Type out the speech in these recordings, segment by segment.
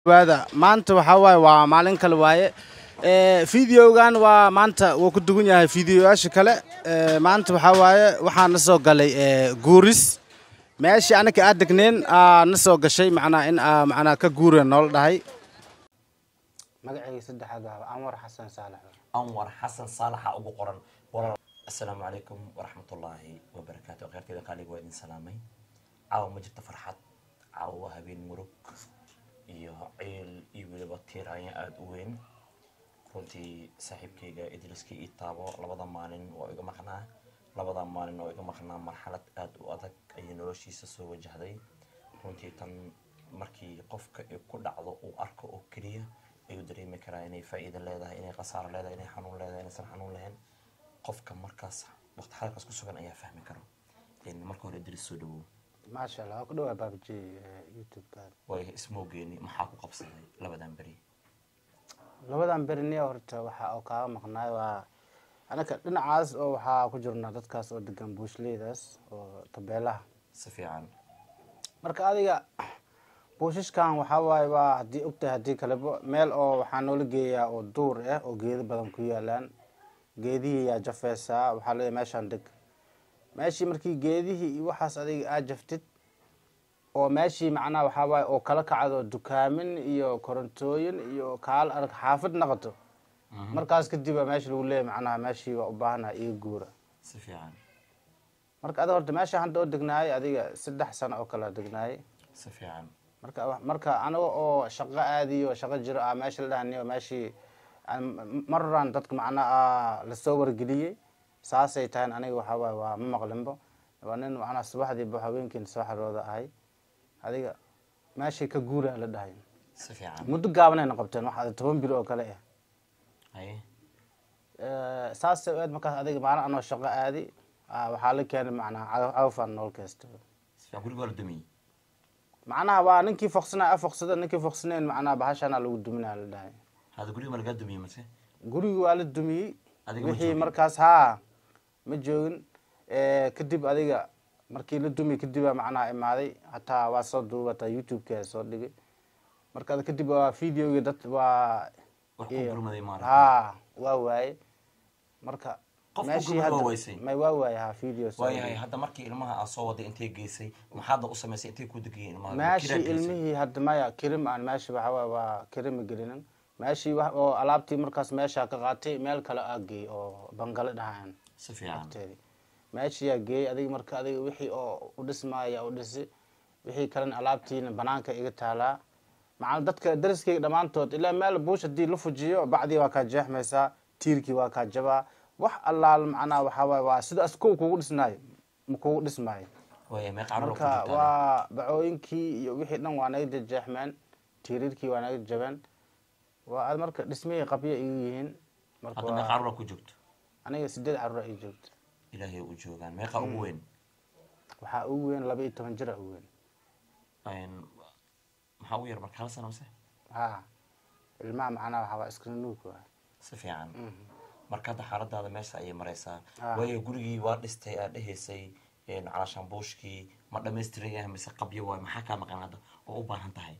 waada maanta waxaa waaye waa maalin kale waaye videogan waa maanta wuu ku dugan yahay videoyaasha kale Ee, maanta waxaa waaye waxaan na soo galay ee, guuris meeshii anaka aad degneen aa na soo gashay macnaa in aa macnaa ka guura noola dhahay magacayga saddexaad waa anwar xasan saalax anwar xasan saalaxa ugu qoran walaal assalaamu calaykum waraxmatullaahi wabarakaatu kheyrteeda qaaliga waa idin salaamay caawa ma jirto farxad caawa waa habeen murug iyo ciil iyo weliba tiiraanya aada u weyn runtii saaxiibkayga idriska ii taabo labada maalin waa iga maqnaa labada maalin oo iga maqnaa marxalad aada u adag ayay noloshiisa soo wajahday runtii tan markii qofka ay ku dhacdo uu arko oo keliya ayuu dareemi karaa inay faa'iido leedahay inay khasaaro leedahay inay xanuun leedahay inaysan xanuun lahayn qofka markaas waqti xalalkaas ku sugan ayaa fahmi karo Een, marka hore idris soo dhawow maasha allah waa ku dhawaa baabji youtube-ka way ismoogeeni maxaa ku qabsaday labadan beri labadan beriniya horta waxa oo kaaga maqnaay waa anaka dhinacaas oo waxaa ku jirnaa dadkaas oo degan buushleydaas oo tabeelaha si fiican marka adiga buushishkan waxaa waaye waa haddii ogtahay haddii kaleba meel oo waxaa noola geeyaa oo duur ah oo geedo badan ku yaalaan geedihii yaa jafeysaa waxaa leeyahay meeshaan deg meeshii markii geedihii iyo waxaas adiga aad jaftid oo meeshii macnaha waxaa waaye oo kala kacdo dukaamin iyo korontooyin iyo kaal arag xaafid naqato markaas kadib baa meesha lagu leeyahay macnaha meeshii waa u baahanaha iga guura si fiican marka adiga horta meesha hadda oo degnaayay adiga saddex sano oo kale degnaayay si fiican marka wa- marka aniga oo shaqo aadiyo shaqo jiro ah meesha la dhahaniyo meeshii aan- marran dadka macnaa lasoo wargeliyey saasay tahay aniga waxaa waaye waa ma maqlinbo waa nin macnaa subaxdiiba haweenkiina soo xarooda ahay adiga meeshay ka guura la dhahay si fiican muddo gaabanayna qabteen wax toban bil oo kale ah haye Eh, saasay u eed markaas adiga maalin anoo shaqo aadi ah, waxaa la keenay macnaa cagaf- cagafaan nool kaysto si fiican guriga waa la dumiyey macnaha waa ninkii foqsanay afoqsada ninkii foqsanayn macnaha bahashana lagu duminaa la dhahay hada guriga ma lagaa dumiyey mase gurigi waa la dumiyey Adiga ma wixii joogin? markaas haa ma joogin Eh, kadib adiga markii la dumiyey kadibaa macnaha imaaday hataa waa soo duubataa youtube-ka soo dhigay marka ad- kadib waa videogi dad waa wax ku iyo- gurmaday maaragtay haa waa waaye marka Qof ku meeshii gurmada waa hadda- waysay? may waa waaye haa video soo waayahay dhigay. hadda markii ilmaha aad soo waday intay geysay maxaadda u samaysay intay ku degayeen ilmaha meeshii Kiraa geysay? ilmihii hadda maya kirim aan meeshii waxa waaye waa kirima gelinin meeshii wax oo alaabtii markaas meesha ka qaatay meel kale aa geey oo bangale dhahayan si fiican agteedii meeshiyaa geeyey adiga marka adiga wixii oo u dhismaaya u dhisi wixii kalena alaabtiina banaanka iga taalaa macana dadka dariskayga dhammaantood ilaa meel buush haddii la fujiyo bacdii waa kaa jeexmaysaa tiirkii waa kaa jabaa wax allaal macnaha waxaa waaye waa sida askow kugu dhisnaayo ma kugu dhismaayo waayahay meeqa carruur ku marka jirtaa waa bacooyinkii iyo wixii dhan waa naga jejeexmeen tiiriirkii waa naga jabeen waa ad marka dhismihii qabya igu yihiin marka hadda meeqa waa carruura ku joogto aniga sideed carruura ii joogta ilaahay u joogaan meeqa ugu weyn waxaa ugu weyn laba iyo toban jira ugu weyn Een, maxaa ugu yar marka hal sano mase ha ilmaha macnaha waxaa waa iska nuug waa si fiican marka hadda xaaladaada meesha ayay maraysaa Ah. waayo gurigii waa dhistay aad dhehaysay een, calaashaan buushkii ma dhamaystiran yahay mise qabyo waay maxaa kaa maqan hadda oo u baahan tahay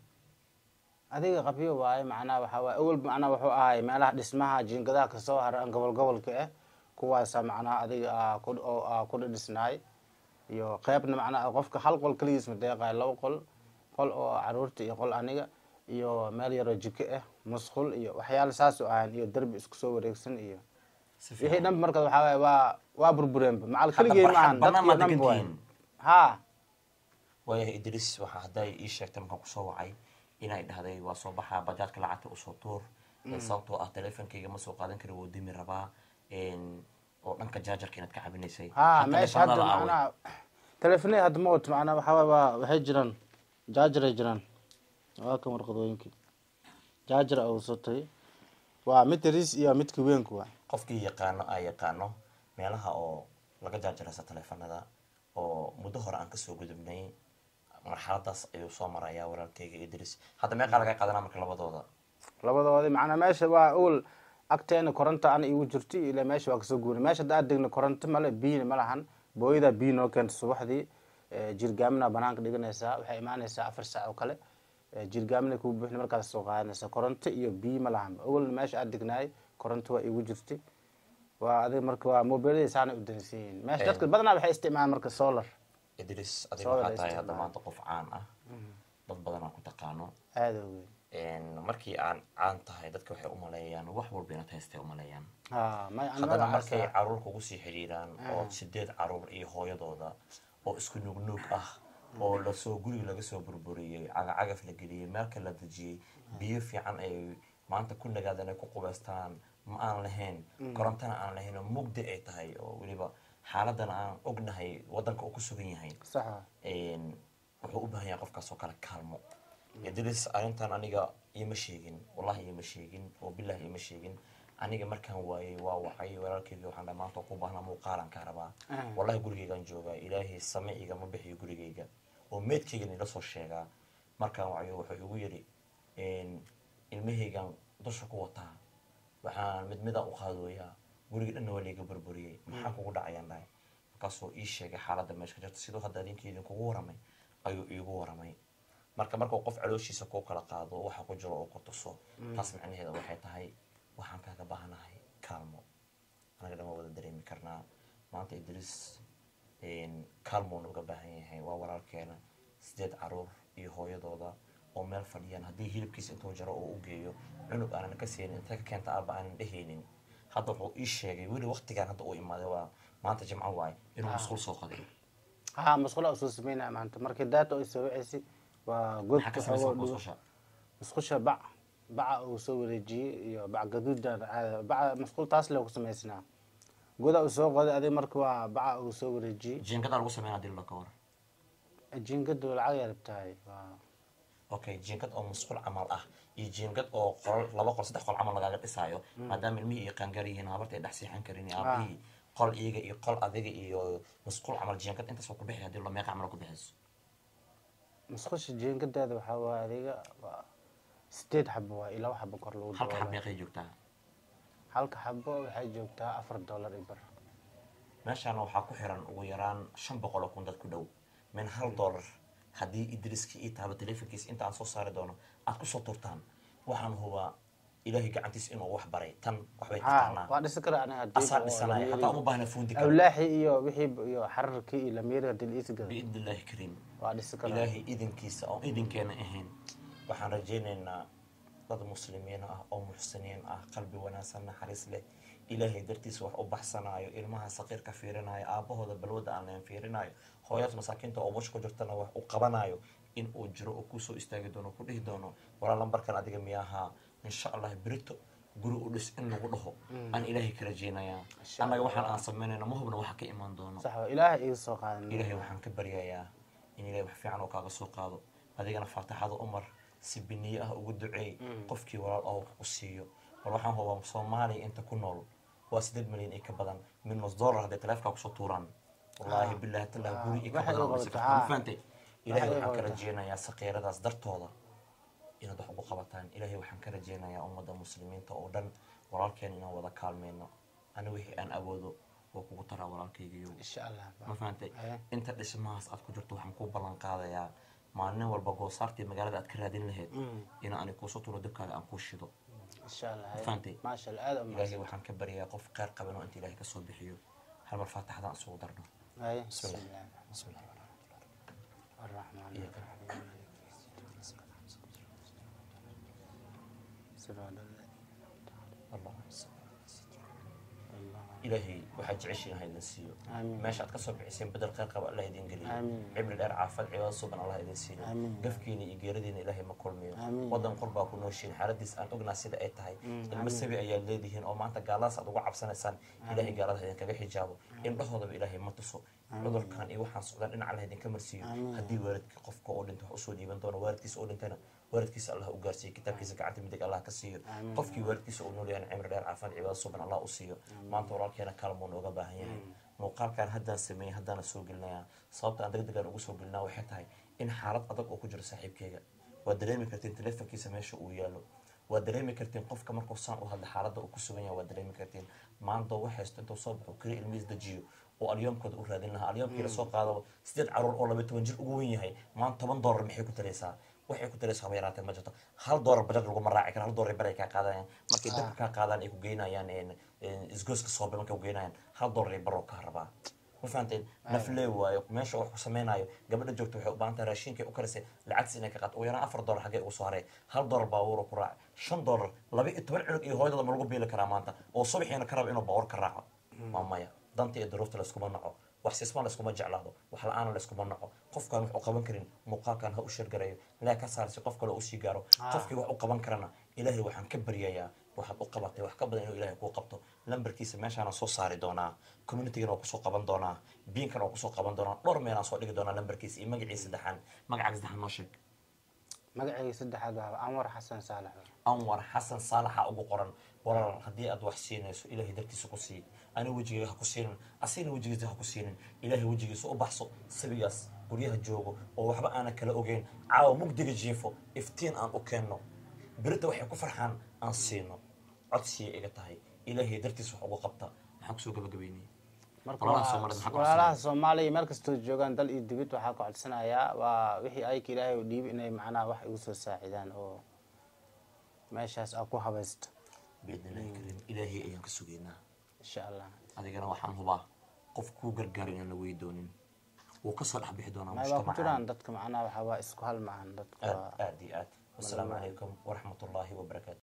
adiga qabyo waaye macnaha waxaa waaye awal macnaha wuxuu ahay meelaha dhismaha jiingadaha kasoo haran gobol gobolka ah kuwaasa macnaha adiga aa ku oo aa ku dhisnaay iyo qeybna macnaha qofka hal qol keligiis ma deeqayo laba qol qol oo caruurta iyo qol aniga iyo meel yaroo jiko ah musqul iyo waxyaala saas u ahayn iyo derbi isku soo wareegsan iyo si wixii fiican dhanba marka waxaa waaye waa waa burbureenba macal Hadda keligey barxad maahan bannaan dadkii ma dhanba waay degantihiin? ha waayahay idris waxaa hadday ii sheegtay markaan kusoo wacay inay dhahday waa soo baxaa bajaadka lacagta usoo tuur Ee, sababtoo ah teleefonkayga ma soo qaadan kari wuu dimi rabaa Een, oo dhanka jaajarka inaad ka cabinaysay ha Hadda meesha hadda telefoonada aaway. macnaha telefonada hadda ma wato macnaha waxaa waaye waa waxay jiraan jaajaray jiraan waa kan warqadooyinkii jaajar uu sotay waa midka riis iyo midka weynku waa qofkii yaqaano aa yaqaano meelaha oo laga jaajaraysa teleefanada oo muddo hore aan kasoo gudubnay marxaladaas ayuu soo marayaa walaalkayga idris hadda meeqaa laga qaadanaa marka labadooda labadoodi macnaa meesha waa ol agteena koronto ana igu jirto ilaa meesha waa kasoo guuray meesha hadda aad degna koronto male biyina ma lahan booyadaa biyo noo keenta subaxdii jirgaamina banaanka dhiganaysaa waxay imaanaysaa afar saac oo kale jirgaamina kuu buuxin markaas soo qaadanaysa koronto iyo biyo ma lahanba awalna meesha aad degnaay koronto waa igu jirtay waa adiga marka waa mobilada saana u dansan yihiin meesha dadka badanaa waxay isticmaalaan marka solar idris adiga Soo waxaa wada tahay hadda isticmaal. maanta qof caan ah dad badan aan ku taqaano aada u weyn Een, markii aan caan tahay dadka waxay umaleeyaan wax walba inaad haystay umaleeyaan ha may an haddana magacaas markay caruur kugu sii xidhiiraan oo sideed caruur iyo hooyadooda oo isku nuugnuug ah oo lasoo guriga laga soo burburiyey cagacagaf la geliyey meelka la dejiyey biyo fiican ay maanta ku nagaadaan ay ku qubaystaan ma aan lahayn korontana aan lahayn oo mugdi ay tahay oo weliba xaaladana aan ognahay wadanka uu ku sugan yahay saxa een, wuxuu u baahan yahay qofkaas oo kale kaalmo idris arrintan aniga iima sheegin wallahi iima sheegin oo billahi iima sheegin aniga markaan waayey waa wacay walaalkeyga waxaan dhahay maanta ku baahnaa muuqaalan kaa rabaa Mm. wallahi gurigeygaan joogaa ilaahay same igama bixiyo gurigeyga oo meedkeygan ila soo sheegaa markaan wacayo wuxuu igu yidhi een, ilmahaygan dusha ku wataa waxaan mid midaan u qaadooyaa guriga dhanna waa liiga burburiyey maxaa kugu dhacayaan dhahay markaasuu ii sheegay xaaladda meesha ka jirta siduu hadda adinka idinkugu waramay ayuu iigu waramay marka markuu qof calooshiisa kuu kala qaado waxa ku jiro oo ku tuso taas macnaheeda waxay tahay waxaan kaaga baahanahay kaalmo anaga dhan waa wada dareemi karnaa maanta idris een, kaalmuu nooga baahan yahay waa walaalkeena sideed caruur iyo hooyadooda oo meel fadhiyaan haddii hilibkiisa intuu jaro oo u geeyo cunug aanan ka siinin intee ka keenta aaba aanan dhehaynin hadda wuxuu ii sheegay weli waqtigaan hadda uu imaaday waa maanta jimco waaye inuu musqul soo qaday ha masqula usoo sameynaya maanta markii daata ay soo wicisi waa god maxaa ka samaysan musqusha musqusha bac baca uu soo wareejiyey iyo bac gaduuda caada baca masqul taas le ku samaysnaa goda uu soo qoday adiga marka waa baca uu soo wareejiyey jiingadaa lagu sameynaa dilo ka war jiingadu lacag yarab tahay waa okay jiingad oo musqul camal ah iyo jiingad oo qol laba qol saddex qol camal lagaaga dhisaayo maadaama ilmihii iyo qaangaar yihiin habarta ay dhex seexan karin iyo aabihii qol iyaga iyo qol adiga iyo musqul camal jiingad intaas waa ku bixi hadii lo meeqa camal ku bixiso musqusha jiingadeeda waxaa waaye adiga waa sideed xabo waa iyo laba xabo kor lagu halka xab daboolay meeqay joogtaa halka xabo waxay joogtaa afar dollar iyo bar meeshaana waxaa ku xiran ugu yaraan shan boqol oo kun dad ku dhow min hal dollar haddii idriski ii taaba telefonkiisa inta aan soo saari doono aad kusoo turtaan waxaan hubaa ilaahay gacantiisa inuu wax baray tan waxbay ha taqaanaa waa dhisi kara aniga hadii asaa oo dhisanaya lamiiri- hataa uma baahna fuundi kara awlaaxi iyo wixii iyo xararkii iyo lamiiri hadii la isi gado biidni illaahi kariim waa dhisi kara ilaahay idinkiisa oo idinkeena ahayn waxaan rajaynaynaa dad muslimiin ah oo muxsiniin ah qalbi wanaagsan naxariis leh ilaahay dartiisa wax u baxsanaayo ilmaha saqiirka fiirinayo aabahooda balwada aan leen fiirinayo hooyadas masaakiinta oo bush ku jirtana wax u qabanayo in uu jiro oo kusoo istaagi doono ku dhihi doono walaa lambarkan adiga miyaahaa insha allah berito guri u dhis in lagu dhaho aan ilaahay ka rajaynayaa Insha annaga waxaan aan samaynayna ma hubna waxa ka imaan doono sax waa ilaahay iga soo qaadan ilaahay waxaan ka baryayaa in ilaahay wax fiican oo kaaga soo qaado adigana faatixada umar si biniye ah ugu duceey qofkii walaal oo wax u siiyo bal waxaan hubaa soomaaliya inta ku nool waa sideed milyan iyo ka badan min nus dollar hadday taleefkaa kusoo tuuraan wallaahi billahi tallah guri iyo ka waxay badan oo u dhisi qabataa, karta. Ma fahantay ilaahay waxay u waxaan ka qabataa. rajeynayaa saqiiradaas dartooda inaad wax ugu qabataan ilaahay waxaan ka rajeynayaa ummadda muslimiinta oo dhan walaalkeen inaan wada kaalmeyno ani wixii aan awoodo waa kugu taraa walaalkaygiyo insha allah ma fahantay Aye. inta dhismahaas aad ku jirto waxaan kuu ballan qaadayaa maalin walba goosaartii magaalada aad ka raadin lahayd in ani kuusoo tuuro dabkaaga aan kuu shido insha allah fahantay maasha allah aada u ilaahay mahadsan waxaan ka baryayaa qof kheyr qaban oo inta ilaahay ka soo bixiyo hal mar faataxadaan isugu darno Aye. بسم الله. bismillah بسم الله الرحمن إياك الرحيم صراط اللهم صل الله ilaahay waxaad jeceshiin ha idin siiyo Amiin. meesha aad kasoo bixiseen bedel kheyr qaba allah idin geliyo Amiin. cibri dheer caafad cibaado suban allah idin siiyo Amiin. gafkiina iyo geeradiina ilaahay ma kulmiyo Amiin. wadan qurbaa ku nooshiin xaaladiis aan ognaa sida ay tahay ilmo sabi ayaad leedihiin oo maanta gaaladaas aad uga cabsanaysaan ilaahay gaalada idinkaga xijaabo indhahoodaba ilaahay ma tuso cudurkan iyo waxaan socdaan dhinac allah idinka marsiiyo haddii waalidkii qofka oo dhinta wax usoo dhiiban doono waalidkiisa oo dhintana waalidkiisa allah u gaarsiiyo kitaabkiisa gacanta midig allah ka siiyo qofkii waalidkiisa uu nool yahay cimri dheer caafimaad cibaado suban allah u siiyo maanta walaalkeena kaalmuu nooga baahan yahay muuqaalkan haddaan sameeyey haddaana soo gelinayaa sababta aan degdegaan ugu soo gelinaa waxay tahay in xaalad adag oo ku jiro saaxiibkeyga waad dareemi kartiin telefonkiisa meesha uu yaalo waad dareemi kartiin qofka markuu saan u hadla xaaladda uu ku sugan yahay waad dareemi kartiin maanta wax haysto intuu soo baxo keli ilmihiis dejiyo oo alyoomkooda u raadin lahaa alyoomkii lasoo qaado sideed caruur oo laba toban jir ugu wen yahay maanta toban dollar maxay ku talaysaa waxay ku daraysa haba yaraatee ma jirto hal doolar bajar laguma raaci karo hal doolar bar ay kaa qaadayaan markay dabka kaa qaadaan ay ku geynayaan een, een, isgooska soobe markay ku geynayaan hal doolar bar oo kaa rabaa ma fahanteen naflee waayo meesha wax ku samaynayo gabadha joogta waxay u baahan tahay raashinkay u karisay lacagtiis inay ka qaato ugu yaraan afar doolar xaggee ugu soo haray hal doolar baabuur ku raac shan doolar laba iyo toban cunug iyo hooyadooda ma lagu biili karaa maanta oo subaxiina ka raba inuu baabuur ka raaco waa maya danta iyo duruufta layskuma naco wax sisma layskuma jeclaado wax la-aana layskuma naco qofkaan wax u qaban karin muuqaalkan ha u sheergarayo ilaahay ka saarsi qof kale usii gaaro qofkii wax u qaban karana ilaahay waxaan ka baryayaa waxaad u qabatay wax ka badan inuu ilaahay kuu qabto lambarkiisa meeshaana soo saari doonaa communitygana waa kusoo qaban doonaa biinkana waa kusoo qaban doonaa dhowr meelaan soo dhigi doonaa lambarkiisa iyo magaciisa saddexaan magacaaga saddexaan noo sheeg magacayga saddexaad waa anwar xasan saalax anwar xasan saalaxa ugu qoran walaal haddii aad wax siinayso ilaahay dartiisa ku sii ani wejigayga ha ku siinin asigna wejigiisa ha ku siinin ilaahay wejigiisa u baxso sabigaas guryaha joogo oo waxba aanan kala ogeyn caawa mugdiga jiifo iftiin aan u keenno berita waxay ku farxaan aan siino codsiya iga tahay ilaahay dartiisa wax ugu qabta maxaan kusoo gabagabeynaya marka Walaalaha waa- Soomaalida maxaa ku walaalaha soomaaliya meel kastoo joogaan dal iyo dibid waxaa ka codsanayaa waa wixii ayka ilaahay u dhiibi inay macnaha wax igu soo saacidaan oo meeshaas aa ku habaysto biidnillahi kariim ilaahay ayaan ka sugaynaa insha allah adigana waxaan hubaa qof kuu gargaaro inaan la wey doonin wuu kasoo dhex bixi doonaa may waa ku mujtamacaan jiraan dadka macnaha waxaa waa isku hal maahan dadka aad waa aad iyo aad wasalaamu calaykum waraxmat ullaahi wabarakaatu